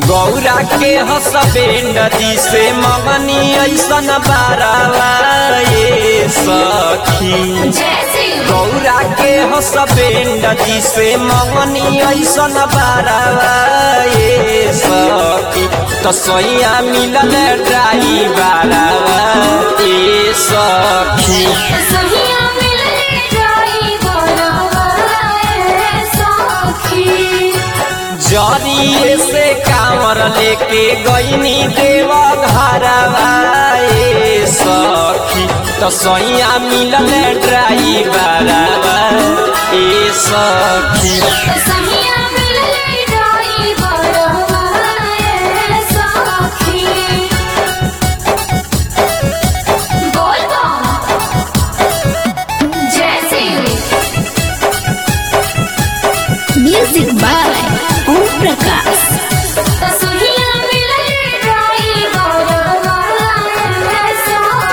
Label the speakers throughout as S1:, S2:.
S1: गौरा के हसबे नदी से मगनी ऐसन बारावा ये सखी
S2: जैसे
S1: गौरा के हसबे नदी से मगनी ऐसन बारावा ये सखी तो सैया मिलल ड्राई बारावा ये सखी
S2: सहिया मिलले जाई बोलाए सखी
S1: जरिए से कांवर लेके गईनी देव घरवा ए सखी तो सैया मिलल ड्राइवरवा ए सखी
S2: सहिया मिलले जाई बोलाए सखी बोल जैसे
S3: म्यूजिक बाय ओम प्रकाश
S2: सहिया मिलले जाई बोलाए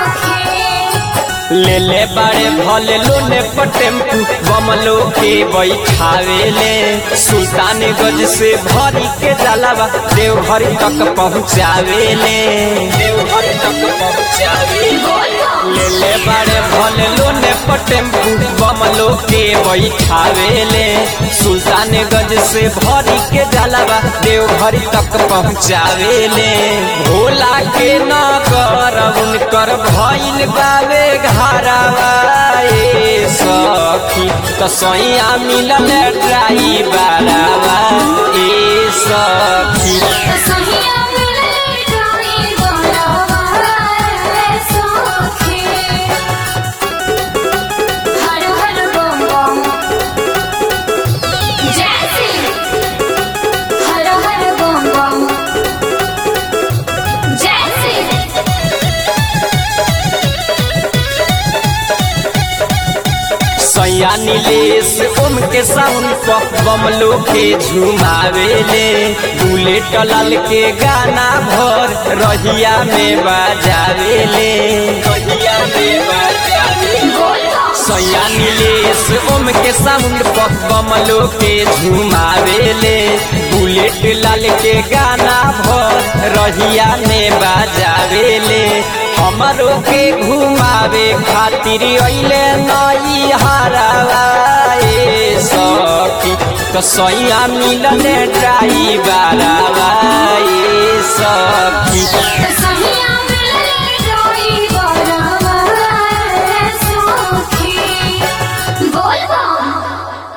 S2: सखी
S1: ले ले बड़े भले लोने पर टेम्पू बमलो के बैठावेले सुल्तान गज से भरी के जलावा देवघर तक पहुँचावेले देवघर तक पहुँचावेले ले ले बड़े भले लोने पर टेम्पू बमलो के बैठावेले सुल्तान गज से भरी के जलावा देवघर तक पहुँचावेले भोला के नगर उनकर भइल बावे घरवा ए सखी तो सैया मिलल ड्राइवरवा ए सखी
S2: सहिया मिलले जाई बोलाए सखी हर हर बम बम जैसे हर हर बम बम जैसे
S1: सैया नीलेश ओम के साउंड पर बमलो के झुमावेले बुलेट लाल के गाना भर रहिया में बजावेले रहिया में बजावेले सैया नीलेश ओम के साउंड पर बमलो के झुमावेले बुलेट लाल के गाना भर रहिया में बजावेले हमरो के घुमावे खातिर अइले नई हरावा ए सखी तो सैया मिलने ड्राइवरा